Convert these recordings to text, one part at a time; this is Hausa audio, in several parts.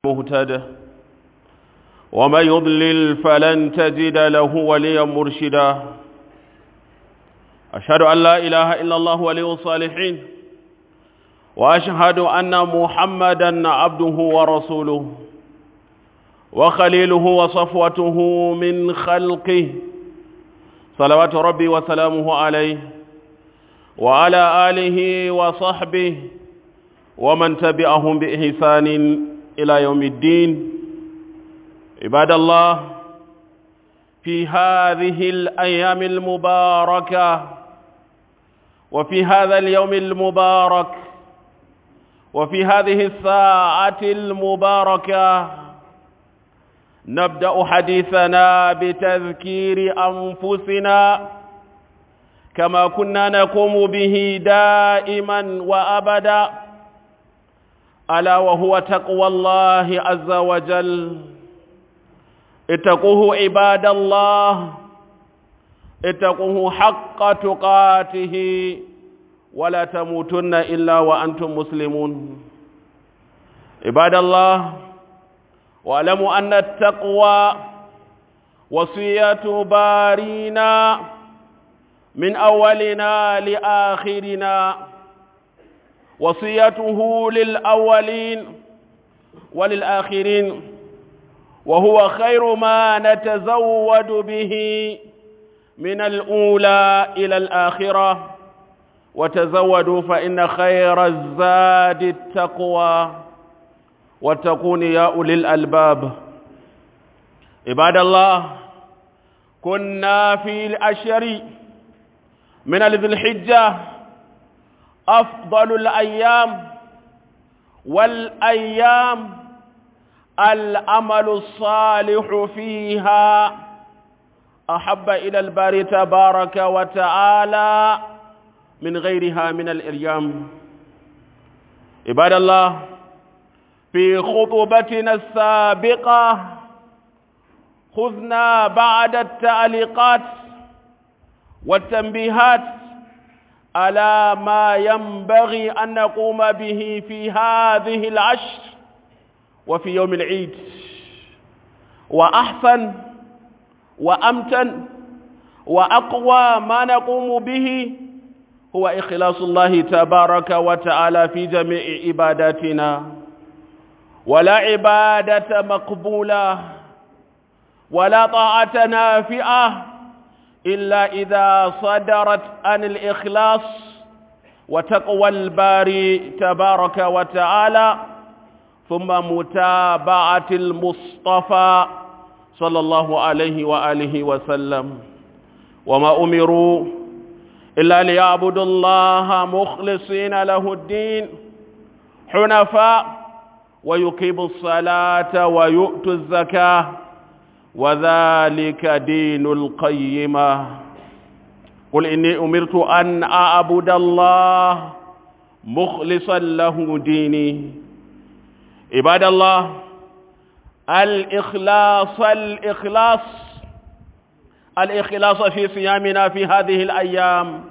مهتد ومن يضلل فلن تجد له وليا مرشدا أشهد أن لا إله إلا الله ولي الصالحين وأشهد أن محمدا عبده ورسوله وخليله وصفوته من خلقه صلوات ربي وسلامه عليه وعلى آله وصحبه ومن تبعهم بإحسان إلى يوم الدين عباد الله في هذه الأيام المباركة وفي هذا اليوم المبارك وفي هذه الساعة المباركة نبدأ حديثنا بتذكير أنفسنا كما كنا نقوم به دائما وأبدا ألا وهو تقوى الله عز وجل اتقوه عباد الله اتقوه حق تقاته ولا تموتن إلا وأنتم مسلمون عباد الله واعلموا أن التقوى وصية بارينا من أولنا لآخرنا وصيته للأولين وللآخرين وهو خير ما نتزود به من الأولى إلى الآخرة وتزودوا فإن خير الزاد التقوى واتقون يا أولي الألباب عباد الله كنا في الأشر من ذي الحجة أفضل الأيام والأيام الأمل الصالح فيها أحب إلى الباري تبارك وتعالى من غيرها من الأيام عباد الله في خطبتنا السابقة خذنا بعد التعليقات والتنبيهات على ما ينبغي أن نقوم به في هذه العشر وفي يوم العيد وأحسن وأمتن وأقوى ما نقوم به هو إخلاص الله تبارك وتعالى في جميع عباداتنا ولا عبادة مقبولة ولا طاعة نافئة إلا إذا صدرت عن الإخلاص وتقوى الباري تبارك وتعالى ثم متابعة المصطفى صلى الله عليه وآله وسلم وما أمروا إلا ليعبدوا الله مخلصين له الدين حنفاء ويقيموا الصلاة ويؤتوا الزكاة وذلك دين القيمة قل إني أمرت أن أعبد الله مخلصا له ديني عباد الله الإخلاص الإخلاص الإخلاص في صيامنا في هذه الأيام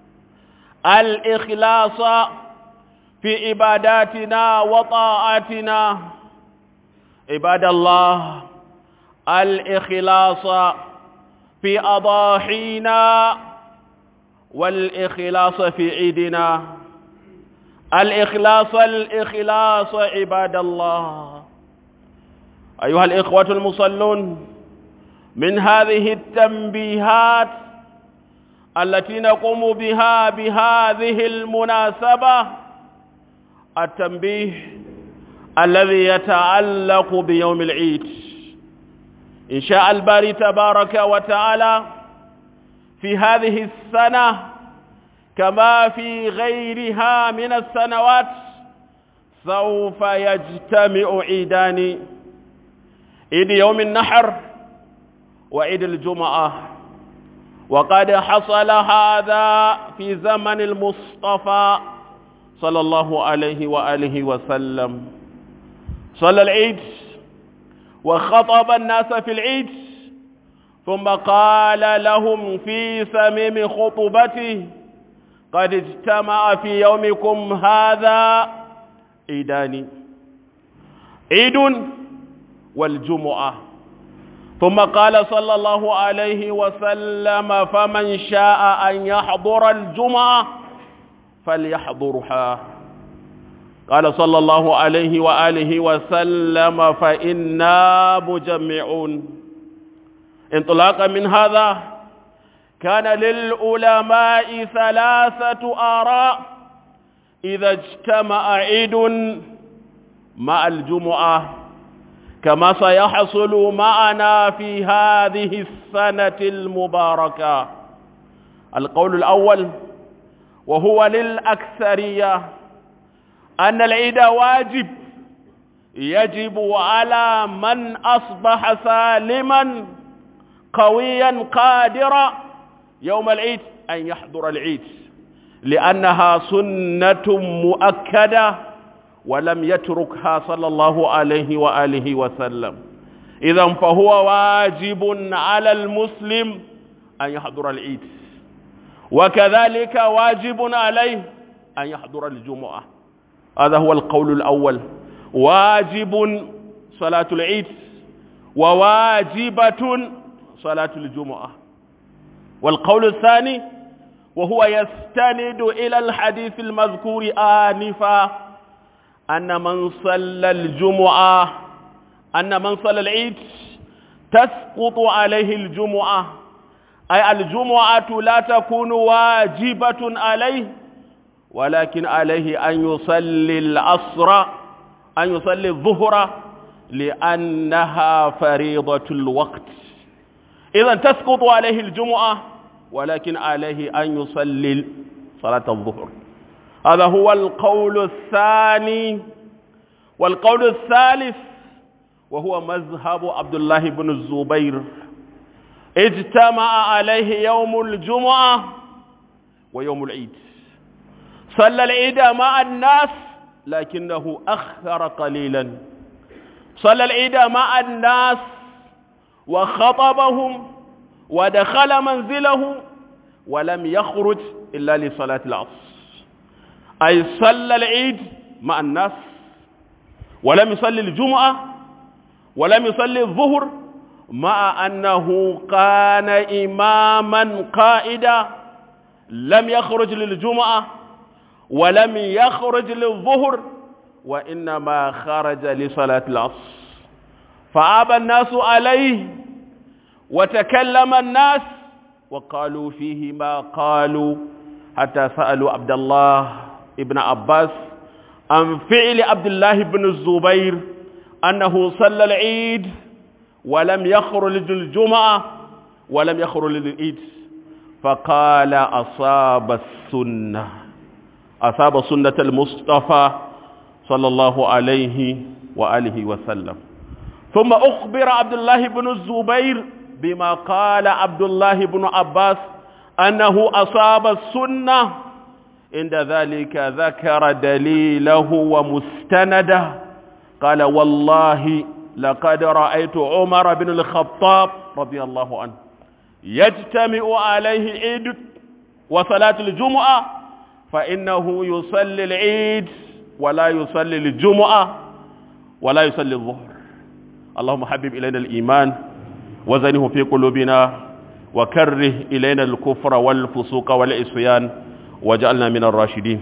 الإخلاص في عباداتنا وطاعاتنا عباد الله الإخلاص في أضاحينا والإخلاص في عيدنا الإخلاص الإخلاص عباد الله أيها الإخوة المصلون من هذه التنبيهات التي نقوم بها بهذه المناسبة التنبيه الذي يتعلق بيوم العيد إن شاء الباري تبارك وتعالى في هذه السنة كما في غيرها من السنوات سوف يجتمع عيدان عيد يوم النحر وعيد الجمعة وقد حصل هذا في زمن المصطفى صلى الله عليه وآله وسلم صلى العيد وخطب الناس في العيد ثم قال لهم في سميم خطبته قد اجتمع في يومكم هذا عيدان عيد والجمعة ثم قال صلى الله عليه وسلم فمن شاء أن يحضر الجمعة فليحضرها قال صلى الله عليه وآله وسلم فإنا مجمعون انطلاقا من هذا كان للعلماء ثلاثة آراء إذا اجتمع عيد مع الجمعة كما سيحصل معنا في هذه السنة المباركة القول الأول وهو للأكثرية أن العيد واجب يجب على من أصبح سالما قويا قادرا يوم العيد أن يحضر العيد لأنها سنة مؤكدة ولم يتركها صلى الله عليه وآله وسلم إذا فهو واجب على المسلم أن يحضر العيد وكذلك واجب عليه أن يحضر الجمعة هذا هو القول الأول واجب صلاة العيد وواجبة صلاة الجمعة والقول الثاني وهو يستند إلى الحديث المذكور آنفا أن من صلى الجمعة أن من صلى العيد تسقط عليه الجمعة أي الجمعة لا تكون واجبة عليه ولكن عليه أن يصلي العصر أن يصلي الظهر لأنها فريضة الوقت إذا تسقط عليه الجمعة ولكن عليه أن يصلي صلاة الظهر هذا هو القول الثاني والقول الثالث وهو مذهب عبد الله بن الزبير اجتمع عليه يوم الجمعة ويوم العيد صلى العيد مع الناس لكنه أخر قليلا صلى العيد مع الناس وخطبهم ودخل منزله ولم يخرج إلا لصلاة العصر أي صلى العيد مع الناس ولم يصلي الجمعة ولم يصلي الظهر مع أنه كان إماما قائدا لم يخرج للجمعة ولم يخرج للظهر وإنما خرج لصلاة العصر فعاب الناس عليه وتكلم الناس وقالوا فيه ما قالوا حتى سألوا عبد الله ابن عباس عن فعل عبد الله بن الزبير أنه صلى العيد ولم يخرج للجمعة ولم يخرج للعيد فقال أصاب السنة أصاب سنة المصطفى صلى الله عليه وآله وسلم ثم أخبر عبد الله بن الزبير بما قال عبد الله بن عباس أنه أصاب السنة عند ذلك ذكر دليله ومستنده قال والله لقد رأيت عمر بن الخطاب رضي الله عنه يجتمع عليه العيد وصلاة الجمعة فإنه يصلي العيد ولا يصلي الجمعة ولا يصلي الظهر اللهم حبب إلينا الإيمان وزنه في قلوبنا وكره إلينا الكفر والفسوق والعصيان وجعلنا من الراشدين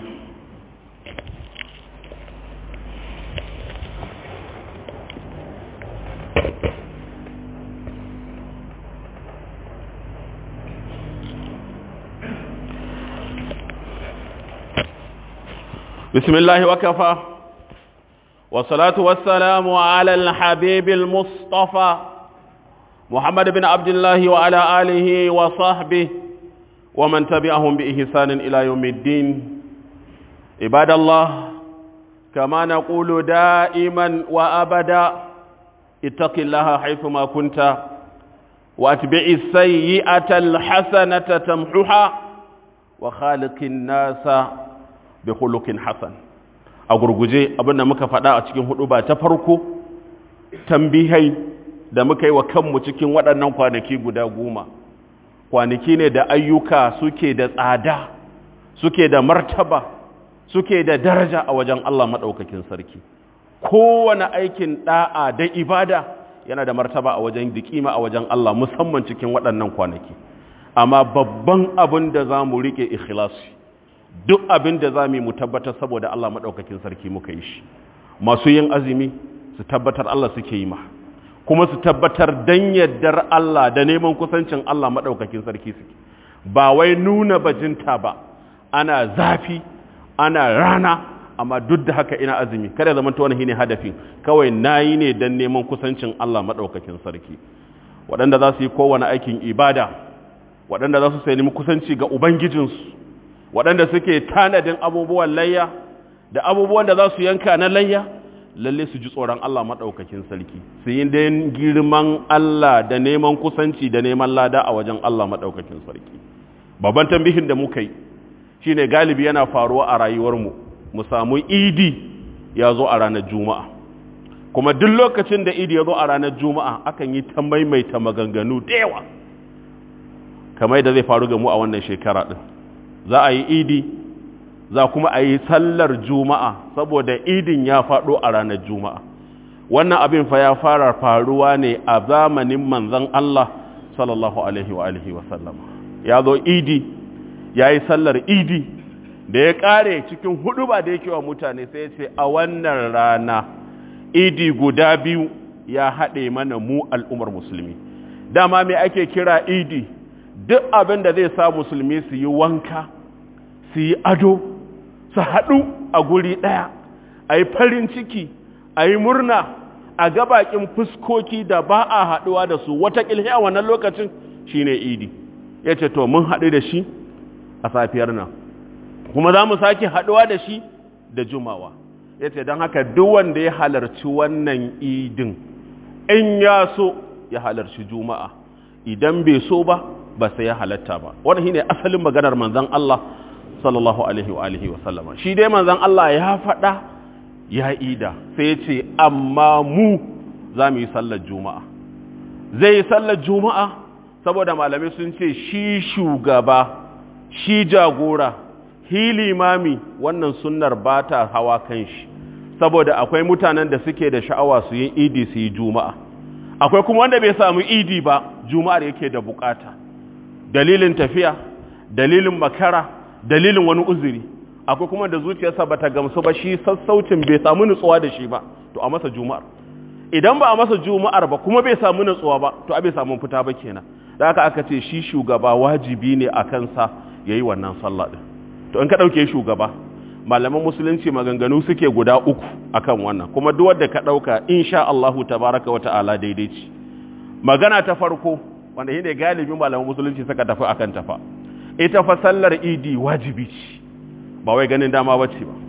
بسم الله وكفى والصلاة والسلام على الحبيب المصطفى محمد بن عبد الله وعلى آله وصحبه ومن تبعهم بإحسان إلى يوم الدين عباد الله كما نقول دائما وأبدا اتق الله حيثما كنت واتبع السيئة الحسنة تمحها وخالق الناس بخلق حسن a gurguje abinda muka faɗa a cikin hudu ba ta farko tambihai da muka yi wa kanmu cikin waɗannan kwanaki guda goma kwanaki ne da ayyuka suke da tsada suke da martaba suke da daraja a wajen Allah maɗaukakin sarki kowane aikin da'a da ibada yana da martaba a wajen dikima a wajen Allah musamman cikin waɗannan kwanaki amma babban abin da za mu riƙe ikhlasi duk abin da za mu yi mu tabbatar saboda Allah maɗaukakin sarki muka yi shi masu yin azumi su tabbatar Allah suke yi ma kuma su tabbatar dan yaddar Allah da neman kusancin Allah maɗaukakin sarki suke ba wai nuna bajinta ba ana zafi ana rana amma duk da haka ina azumi kada zaman ta wani shine hadafin kawai nayi ne dan neman kusancin Allah maɗaukakin sarki waɗanda za su yi kowane aikin ibada waɗanda za su sai nemi kusanci ga ubangijinsu waɗanda suke tanadin abubuwan layya da abubuwan da za su yanka na layya lalle su ji tsoron Allah maɗaukakin sarki su yi don girman Allah da neman kusanci da neman lada a wajen Allah maɗaukakin sarki babban tambihin da muka yi shi ne galibi yana faruwa a rayuwarmu mu samu idi ya zo a ranar juma'a kuma duk lokacin da idi ya zo a ranar juma'a akan yi ta maimaita maganganu da yawa kamar da zai faru ga mu a wannan shekara ɗin za a yi idi za kuma a yi sallar juma'a saboda idin ya faɗo a ranar juma'a wannan abin fa ya fara faruwa ne a zamanin manzan Allah sallallahu alaihi wa alihi wa sallama ya zo idi ya yi sallar idi da ya ƙare cikin hudu ba da yake wa mutane sai ce a wannan rana idi guda biyu ya haɗe mana mu al'ummar musulmi dama mai ake kira idi duk abin da zai sa musulmi su yi wanka su yi ado su haɗu a guri ɗaya a yi farin ciki a yi murna a gabakin fuskoki da ba a haɗuwa da su wata a wannan lokacin shine idi ya ce to mun haɗu da shi a safiyar nan kuma za mu sake haɗuwa da shi da jumawa ya ce don haka duk wanda ya halarci wannan idin in ya so ya halarci juma'a idan bai so ba ba sai ya halatta ba wannan shine asalin maganar manzon Allah sallallahu alaihi wa alihi wa sallama shi dai manzon Allah ya faɗa ya ida sai ya ce amma mu za mu yi sallar juma'a zai yi sallar juma'a saboda malamai sun ce shi shugaba shi jagora hi limami wannan sunnar ba ta hawa kan shi saboda akwai mutanen da suke da sha'awa su yi idi su yi juma'a akwai kuma wanda bai samu idi ba juma'ar yake da bukata dalilin tafiya dalilin makara dalilin wani uzuri akwai kuma da zuciyarsa bata gamsu ba shi sassaucin bai samu nutsuwa da shi ba to a masa juma'ar idan ba a masa juma'ar ba kuma bai samu nutsuwa ba to a bai samu fita ba kenan da haka aka ce shi shugaba wajibi ne a kansa yayi wannan sallah din to in ka dauke shugaba malaman musulunci maganganu suke guda uku akan wannan kuma duk wanda ka dauka insha Allah tabaraka wata'ala daidai ce magana ta farko wanda shine galibin malaman musulunci suka tafi akan tafa ita fa sallar idi wajibi ce ba wai ganin dama bace ba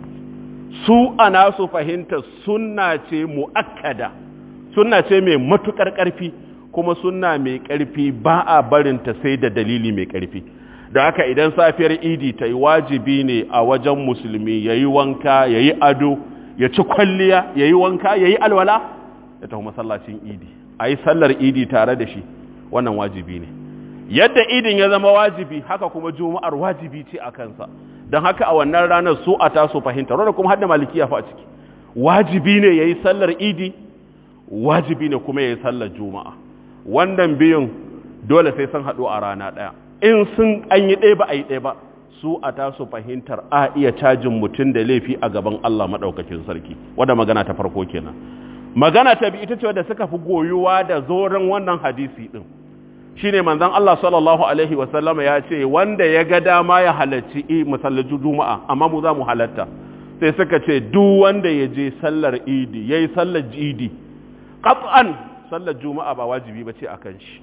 su ana su fahimta sunna ce muakkada sunna ce mai matukar karfi kuma sunna mai karfi ba a barinta sai da dalili mai karfi da haka idan safiyar idi ta yi wajibi ne a wajen musulmi ya yi wanka ya yi ado ya ci kwalliya ya yi wanka ya yi alwala ya tafi masallacin idi a yi sallar idi tare da shi wannan wajibi ne yadda idin ya zama wajibi haka kuma juma'ar wajibi ce a kansa don haka a wannan ranar su a taso fahimta wanda kuma hadda malikiya fa a ciki wajibi ne ya yi sallar idi wajibi ne kuma ya yi sallar juma'a wannan biyun dole sai sun haɗu a rana ɗaya in sun an yi ɗaya ba a yi ɗaya ba su a taso fahimtar a iya cajin mutum da laifi a gaban Allah maɗaukakin sarki wadda magana ta farko kenan magana ta bi ita ce wadda suka fi goyuwa da zoren wannan hadisi ɗin shine manzon Allah sallallahu alaihi wasallam ya ce wanda ya ga dama ya halarci masallaci juma'a amma mu za mu halatta sai suka ce duk wanda ya je sallar idi yayi sallar idi qat'an sallar juma'a ba wajibi ba ce akan shi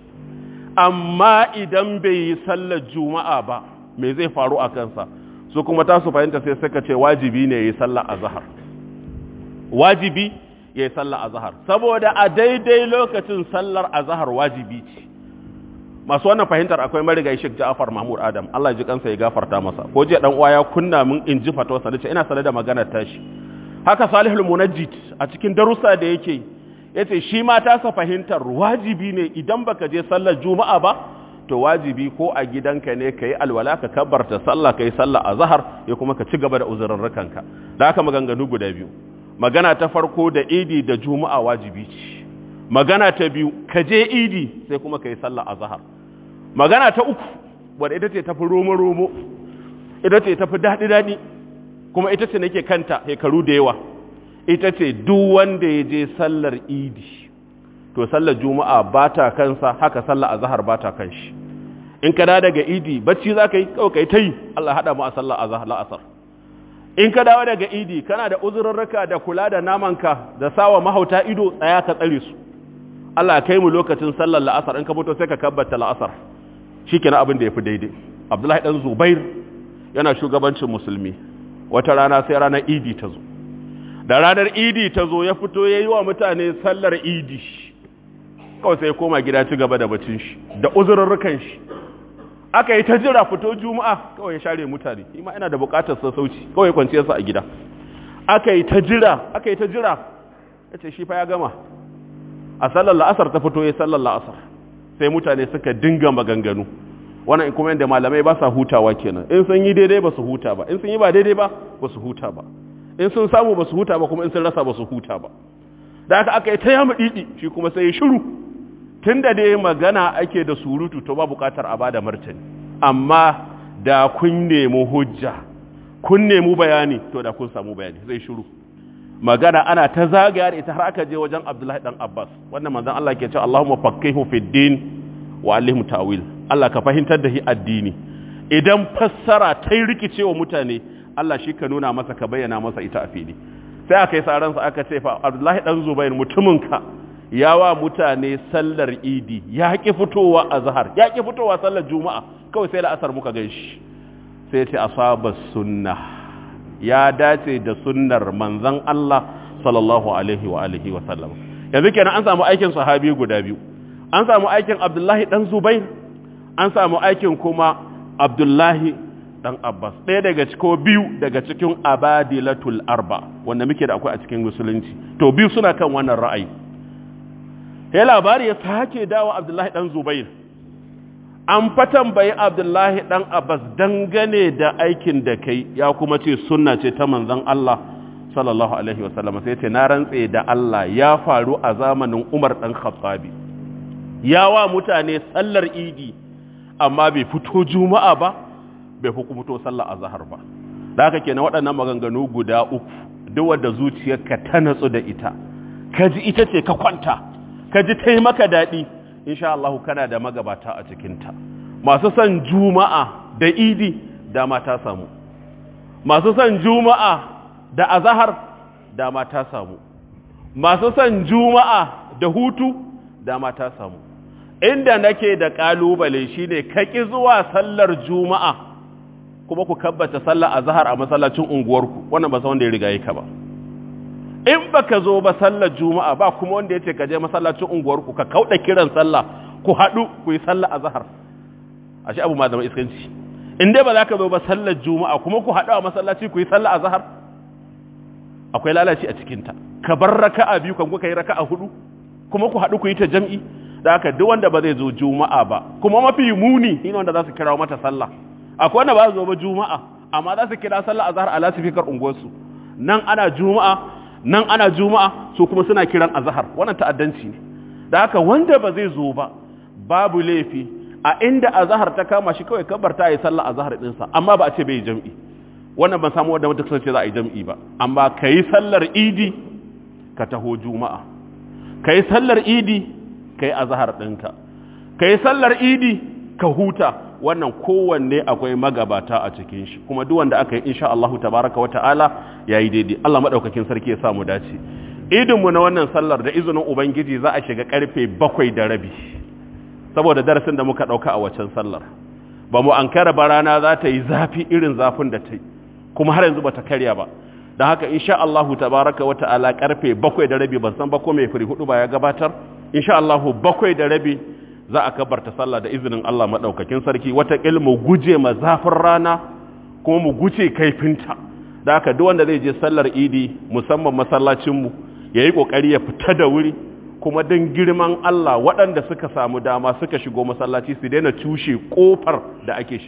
amma idan bai yi sallar juma'a ba me zai faru a kansa su kuma ta su fahimta sai suka ce wajibi ne yi sallar azhar wajibi ya yi sallar azhar saboda a daidai lokacin sallar azhar wajibi ce masu wannan fahimtar akwai marigayi Sheikh Ja'far Mahmud Adam Allah ji kansa ya gafarta masa ko je dan uwa ya kunna min in ji fatawa nace ina sanar da maganar tashi haka Salihul Munajjid a cikin darussa da yake yace shi ma ta sa fahimtar wajibi ne idan baka je sallar juma'a ba to wajibi ko a gidanka ne kai alwala ka kabbarta sallah kai sallah azhar ya kuma ka ci gaba da uzurrurrukanka da haka maganganu guda biyu magana ta farko da idi da juma'a wajibi ce magana ta biyu ka je idi sai kuma ka yi sallah a zahar magana ta uku wadda ita ce tafi romo-romo ita ce tafi daɗi-daɗi kuma ita ce nake kanta hekaru da yawa ita ce duk wanda ya je sallar idi to sallar juma'a ba ta kansa haka sallar azahar ba ta kan shi in ka daga idi bacci za ka yi kawai ka yi ta yi Allah haɗa mu a sallar azahar la'asar in ka dawo daga idi kana da uzurarraka da kula da namanka da sawa mahauta ido tsaya ka tsare su Allah kai mu lokacin sallar la'asar in ka fito sai ka kabbata la'asar shikenan abin da yafi daidai Abdullahi dan Zubair yana shugabancin musulmi wata rana sai ranar idi ta zo da ranar idi ta zo ya fito yayi wa mutane sallar idi kawai sai ya koma gida ci gaba da bacin shi da uzurarrukan shi aka yi ta jira fito juma'a kawai ya share mutane ima ina da bukatar sassauci kawai kwanciyar sa a gida aka yi ta jira aka yi ta jira yace shi fa ya gama a sallar la'asar ta fito ya sallar la'asar sai mutane suka dinga maganganu wannan in kuma yadda malamai ba sa hutawa kenan in sun yi daidai ba su huta ba in sun yi ba daidai ba ba su huta ba in sun samu ba su huta ba kuma in sun rasa ba su huta ba da aka aka yi ta yamu didi shi kuma sai ya shiru tun da dai magana ake da surutu to ba bukatar a bada martani amma da kun nemi hujja kun nemi bayani to da kun samu bayani zai shiru magana ana ta zagaya da ita har aka je wajen Abdullahi dan Abbas wannan manzon Allah ke cewa Allahumma faqihu fid din wa allimhu ta'wil Allah ka fahimtar da shi addini idan fassara ta yi rikicewa mutane Allah shi ka nuna masa ka bayyana masa ita a fili sai aka yi saransa aka ce fa Abdullahi dan Zubair mutumin ka ya wa mutane sallar idi ya ƙi fitowa a zahar ya ƙi fitowa sallar juma'a kawai sai la'asar muka gan shi sai ce asaba sunna ya dace da sunnar manzan Allah sallallahu alaihi wa alihi wa sallam yanzu kenan an samu aikin sahabi guda biyu an samu aikin Abdullahi dan Zubair an samu aikin kuma Abdullahi dan Abbas ɗaya daga ciko biyu daga cikin abadilatul arba wanda muke da akwai a cikin musulunci to biyu suna kan wannan ra'ayi ya labari ya sake dawo abdullahi dan zubair an fatan bai abdullahi dan abbas dangane da aikin da kai ya kuma ce sunna ce ta manzon Allah sallallahu alaihi wasallam sai ce na rantse da Allah ya faru a zamanin Umar dan Khattabi ya wa mutane sallar idi amma bai fito juma'a ba bai hukumto sallar azhar ba da haka kenan waɗannan maganganu guda uku duk wanda zuciyarka ta natsu da ita ka ji ita ce ka kwanta ka ji ta yi maka daɗi insha Allah kana da magabata a cikinta masu son juma'a da idi dama ta samu masu son juma'a da azahar dama ta samu masu son juma'a da hutu dama ta samu inda nake da ƙalubale shine ka ƙi zuwa sallar juma'a kuma ku kabbata sallar azahar a masallacin unguwarku wannan ba sa wanda ya riga yi ka ba in baka zo ba sallar juma'a ba kuma wanda ya ce ka je masallacin unguwarku ka kauda kiran sallah ku haɗu ku yi sallah azhar ashe abu ma zama iskanci in dai ba za ka zo ba sallar juma'a kuma ku haɗu a masallaci ku yi sallah azhar akwai lalaci a cikin ta ka bar raka'a biyu kan kuka yi raka'a hudu kuma ku haɗu ku yi ta jam'i da haka duk wanda ba zai zo juma'a ba kuma mafi muni shine wanda za su kira mata sallah akwai wanda ba su zo ba juma'a amma za su kira sallah azhar a lasifikar unguwarsu nan ana juma'a nan ana juma'a su kuma suna kiran azhar wannan ta'addanci ne da haka wanda ba zai zo ba babu laifi a inda azhar ta kama shi kawai kabarta yi sallah azhar din sa amma ba a ce bai jam'i wannan ban samu wanda mutum ce za a yi jam'i ba amma kai sallar idi ka taho juma'a kai sallar idi kai azhar ɗinka kai sallar idi ka huta wannan kowanne akwai magabata a cikin shi kuma duk wanda aka yi insha Allah tabaraka wata'ala yayi daidai Allah madaukakin sarki ya sa mu dace idin mu na wannan sallar da izinin ubangiji za a shiga karfe bakwai da rabi saboda darasin da muka dauka a waccan sallar ba mu ankara ba rana za ta yi zafi irin zafin da ta yi kuma har yanzu bata karya ba dan haka insha Allah tabaraka wata'ala karfe bakwai da rabi ban san ba ko mai firi hudu ba ya gabatar insha Allah bakwai da rabi za a kabarta sallah da izinin Allah maɗaukakin sarki wataƙil mu guje ma zafin rana kuma mu guje kaifinta da haka duk wanda zai je sallar idi musamman masallacinmu ya yi ƙoƙari ya fita da wuri kuma don girman Allah waɗanda suka samu dama suka shigo masallaci su daina cushe ƙofar da ake shiga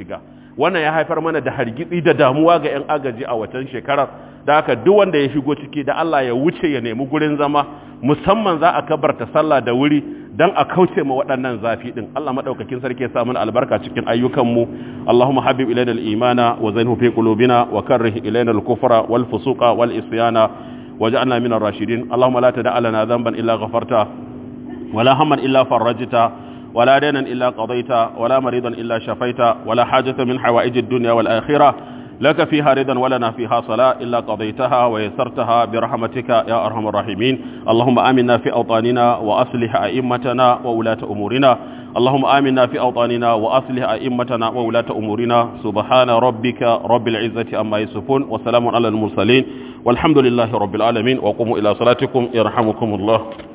wannan ya haifar mana da hargitsi da damuwa ga 'yan agaji a watan shekarar da haka duk wanda ya shigo ciki da Allah ya wuce ya nemi gurin zama musamman za a kabarta sallah da wuri dan a kauce ma waɗannan zafi din Allah madaukakin sarki ya sa mana albarka cikin ayyukanmu Allahumma habib ilayna al-imana wa zainhu fi qulubina wa karrih ilayna al-kufra wal fusuqa wal isyana waj'alna min ar-rashidin Allahumma la tada' lana dhanban illa ghafarta wala hamman illa farajta ولا دينا إلا قضيت ولا مريضا إلا شفيت ولا حاجة من حوائج الدنيا والآخرة لك فيها رضا ولنا فيها صلاة إلا قضيتها ويسرتها برحمتك يا أرحم الراحمين اللهم آمنا في أوطاننا وأصلح أئمتنا وولاة أمورنا اللهم آمنا في أوطاننا وأصلح أئمتنا وولاة أمورنا سبحان ربك رب العزة أما يصفون وسلام على المرسلين والحمد لله رب العالمين وقوموا إلى صلاتكم يرحمكم الله